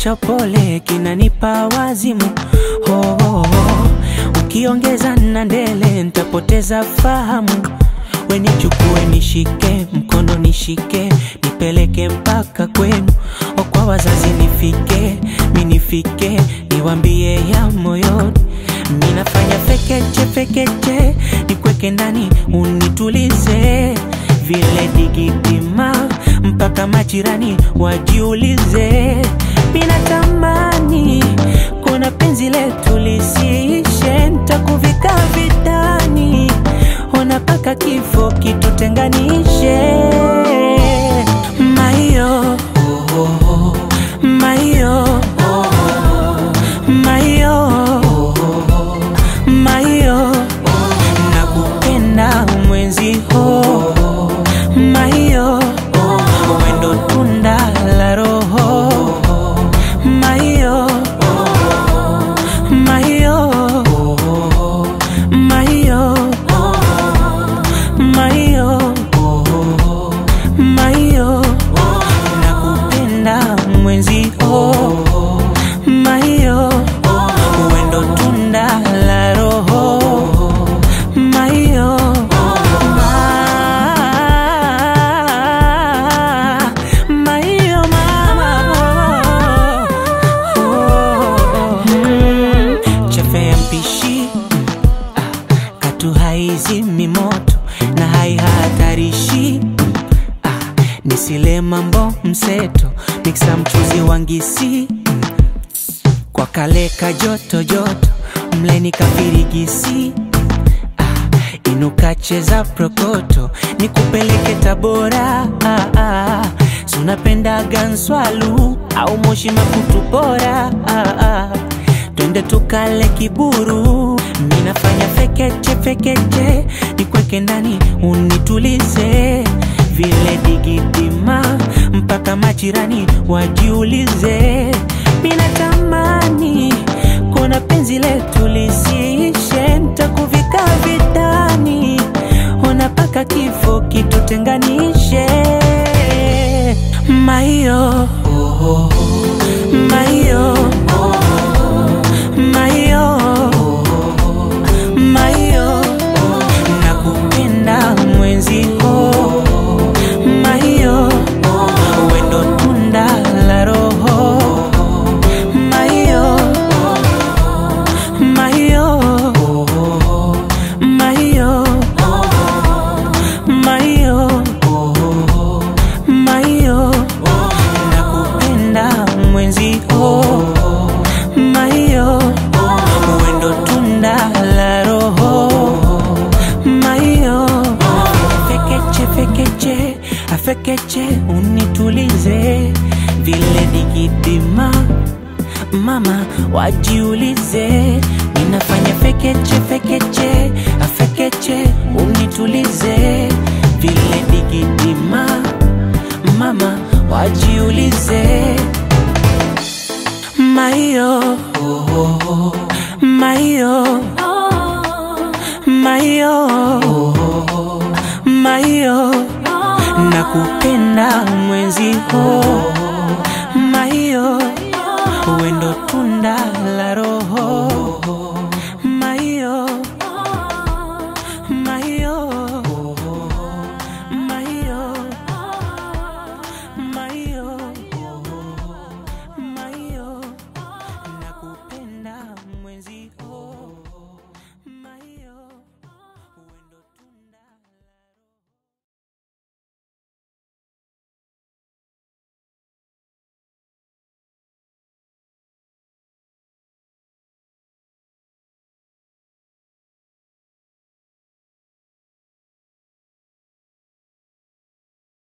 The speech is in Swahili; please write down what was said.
cha pole kinanipa wazimu oh, oh, oh. Ukiongeza na ndele nitapoteza fahamu. We nichukue nishike mkono nishike nipeleke mpaka kwenu o kwa wazazi nifike minifike niwambie ya moyoni minafanya fekeche fekeche nikweke ndani unitulize vile digitima mpaka majirani wajiulize minatamani kuna penzi letu lisiishe ntakuvika vitani ona paka kifo kitutenganishe maio maio maio maio nakupenda mwenzi ho maio wendo tunda la roho maio maio maio maio maio nakupenda mwenzi ho maio wendo tunda la roho maio ma, maio mama oh, mm, chefe ya mpishi ah, katu haizimi moto na haihatarishi ah, nisile mambo mseto miksa mchuzi wangisi kwa kale ka joto joto mleni kafirigisi ah, inuka cheza prokoto nikupeleke tabora ah, ah, sunapendaga nswalu au moshi makutu bora ah, ah, twende tukale kiburu minafanya fekeche fekeche nikweke ndani unitulize vile digidima mpaka majirani wajiulize minatamani kuna penzi letu lisiishe ntakuvika vitani ona paka kifo kitutenganishe maio maio maio maio nakupenda mwenzi ho maio wendo tunda la roho maio maio maio maio maio nakupenda mwenzi ho maio wendo tunda la roho maio fekeche fekeche afekeche unitulize vile digidima mama wajiulize ninafanya fekeche fekeche afekeche unitulize vile digidima mama wajiulize maio maio maio maio nakupenda mwenzi ho maio wendo tunda la roho